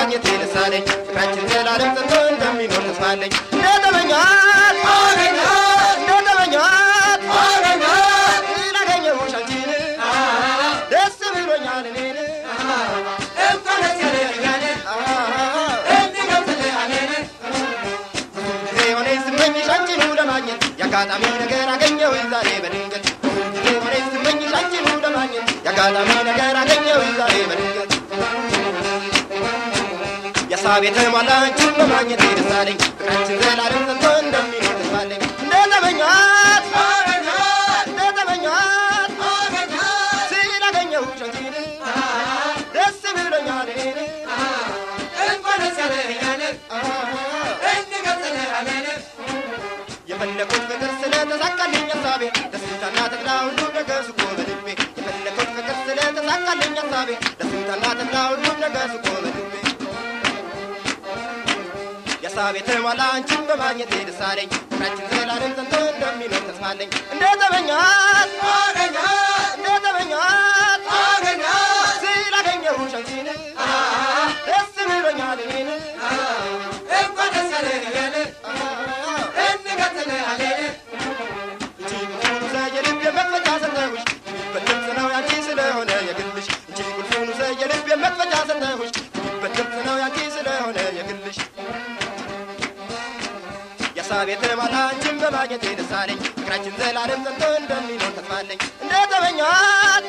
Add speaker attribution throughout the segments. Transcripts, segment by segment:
Speaker 1: በማግኘቴ ደስ አለኝ ፍቅራችን ዘላለም ጸንቶ እንደሚኖር ተስፋ አለኝ እንደተመኛት እንደተመኛት ስላገኘሁሽ አንቺን ደስ ብሎኛል እኔን ጊዜ ሆነኝ ስመኝሽ አንቺኑ ለማግኘት የአጋጣሚ ነገር አገኘሁ ዛሬ በድንገት ጊዜ ሆነኝ ስመኝሽ አንቺኑ ለማግኘት የአጋጣሚ ነገር አገኘሁ ዛሬ በድንገት የሳብ የተሟላ አንቺን በማግኘት ደስ አለኝ ፍቅራችን ዘላለም ጸንቶ እንደሚኖር ተስፋ አለኝ እንደተመኛት እንደተመኛት ስላገኘሁሽ አንቺን ደስ ብሎኛል እኔን የፈለኩት ፍቅር ስለተሳካልኝ ሀሳቤ ደስታና ተድላ ሁሉ ነገር ስቆ በልቤ የፈለኩት ፍቅር ስለተሳካልኝ ሀሳቤ ደስታና ተድላ ሁሉ ነገር ስቆ በልቤ የሀሳቤ ተሟላ አንቺን በማግኘቴ ደስ አለኝ ፍቅራችን ዘላለም ጸንቶ እንደሚኖር ተስፋ አለኝ እንደተመኛት እንደተመኛት ስላገኘሁሽ አንቺን ደስ ብሎኛል እኔን እንጂ ቁልፉን ውሰጅ የልቤ መክፈቻ ሰጠሁሽ በድምፅ ነው ያንቺ ስለሆነ የግልሽ እንጂ ቁልፉን ውሰጅ የልቤ መክፈቻ ሰጠሁሽ በድምፅ ነው ያንቺ ስለሆነ የግልሽ የሳብ የተሟላ አንቺን በማግኘቴ ደስ አለኝ ፍቅራችን ዘላለም ጸንቶ እንደሚኖር ተስፋ አለኝ እንደተመኛት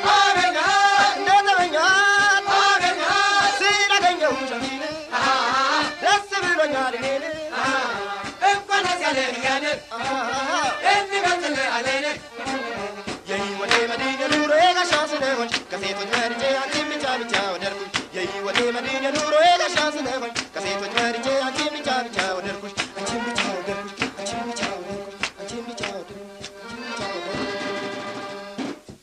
Speaker 1: እንደተመኛት ስላገኘሁሽ አንቺን ደስ ብሎኛል እኔን የህይወቴ መዲን የኑሮዬ ጋሻ ስለሆንሽ ከሴቶች መርጬ አንቺን ብቻ ብቻ ወደድኩኝ የህይወቴ መዲን የኑሮዬ ጋሻ ስለሆንሽ ከሴቶች መርጬ